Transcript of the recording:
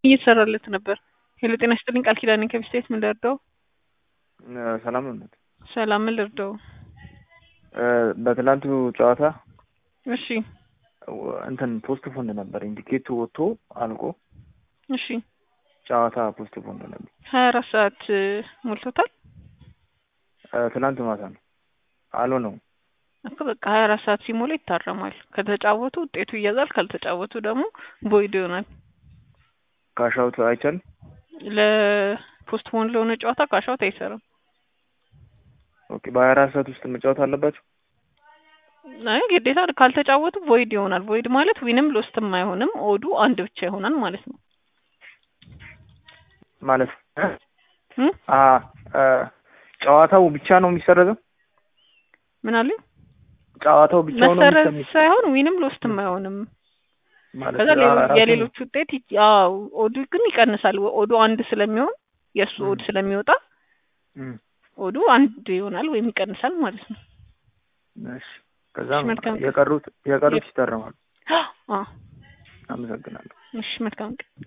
እየተሰራለት ነበር። ሄሎ ጤና ይስጥልኝ ቃል ኪዳኔ ከቢስቴት ምን ልርዳው? ሰላም ነው። ሰላም ምን ልርዳው? በትላንቱ ጨዋታ እሺ እንትን ፖስት ፎንድ ነበር ኢንዲኬቱ ወጥቶ አልቆ እሺ ጨዋታ ፖስት ፎንድ ነበር። ሀያ አራት ሰዓት ሞልቶታል ትላንት ማታ ነው አሎ ነው እኮ በቃ ሀያ አራት ሰዓት ሲሞላ ይታረማል። ከተጫወቱ ውጤቱ ይያዛል፣ ካልተጫወቱ ደግሞ ቦይድ ይሆናል። ካሻውት አይቻልም። ለፖስት ፖን ለሆነ ጨዋታ ካሻውት አይሰራም። ኦኬ በሀያ አራት ሰዓት ውስጥ መጫወት አለባቸው። አይ ግዴታ ካልተጫወቱ ቮይድ ይሆናል። ቮይድ ማለት ዊንም ሎስትም አይሆንም፣ ኦዱ አንድ ብቻ ይሆናል ማለት ነው። ማለት እም? አ ጨዋታው ብቻ ነው የሚሰረዘው። ምን አለ ጨዋታው ብቻ ነው መሰረዝ የሚሰረዘው ሳይሆን ዊንም ሎስትም አይሆንም። ማለት ከዛ ሌሎ- አራቱ- የሌሎች ውጤት ይ- ያው ኦዱ ግን ይቀንሳል። ኦዱ አንድ ስለሚሆን የእሱ ኦድ ስለሚወጣ እም፣ ኦዱ አንድ ይሆናል ወይም ይቀንሳል ማለት ነው። እሺ ከዛም እሺ፣ መልካም። የቀሩት የቀሩት ይታረማሉ። አዎ አመሰግናለሁ። እሺ መልካም ቀን